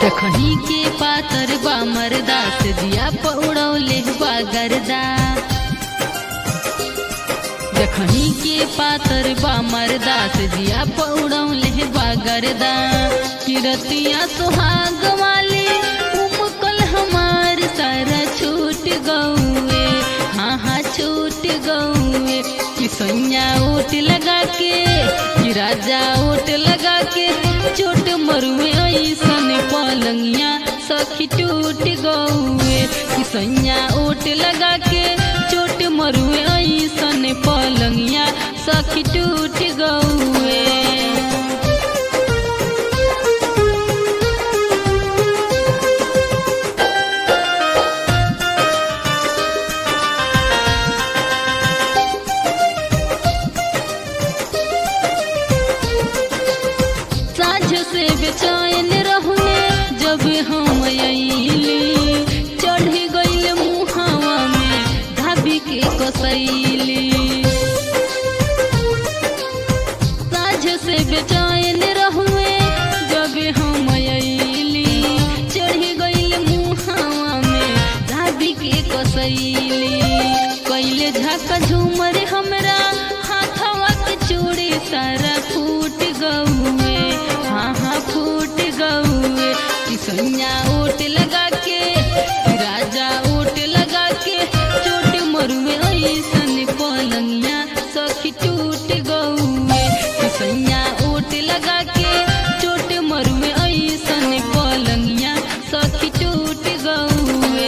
जखनी के पातर बा मरदा से दिया पौड़ौले बा गरदा जखनी के पातर बा मरदा से दिया पौड़ौले बा गरदा किरतिया सुहाग वाली उमकल हमार सारा छूट गौए हाँ हाँ छूट गौए कि सैया ओट लगा के कि राजा ओट लगा के चोट मरुए ऐसन पलंगिया सखी टूट गौए कि सैया ओट लगा के चोट मरुए ऐसन पलंगिया सखी टूट गौए साझ से बेचैन रहुए जब हम अइली चढ़ी गइल मुहावा में धाबी के कसैली साझ से बेचैन रहुए जब हम अइली चढ़ी गइल मुहावा में धाबी के कसैली कैले झाका झूमर हमरा हाथवा के चूड़ी सारा फूट गौए हाँ हाँ फूट गौए कि सैया ओट लगा के कि राजा ओट लगा के चोट मरुए ऐसन पलंगिया सखी टूट गौए कि सैया ओट लगा के चोट मरुए ऐसन पलंगिया सखी टूट गौए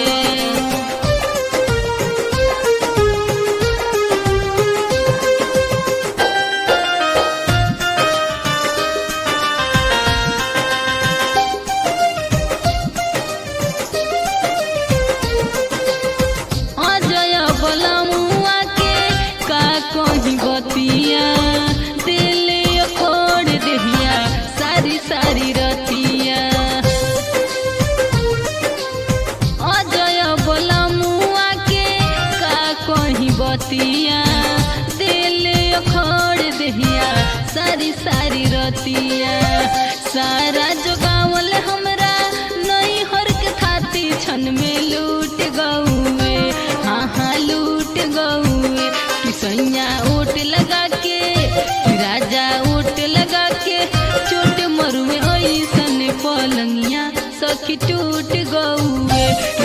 अजय बलमुआ के का कहीं बतिया दिले खोड़ देहिया सारी सारी रतिया अजय बलमुआ के का कहीं बतिया दिले खोड़ देहिया सारी सारी रतिया सारा जोगावल हमरा नई हर के थाती छन में लूट गौए हाँ हाँ लूट गौए कि सैया ओट लगा के कि राजा ओट लगा के चोट मरुए ऐसन पलंगिया सखी टूट गौए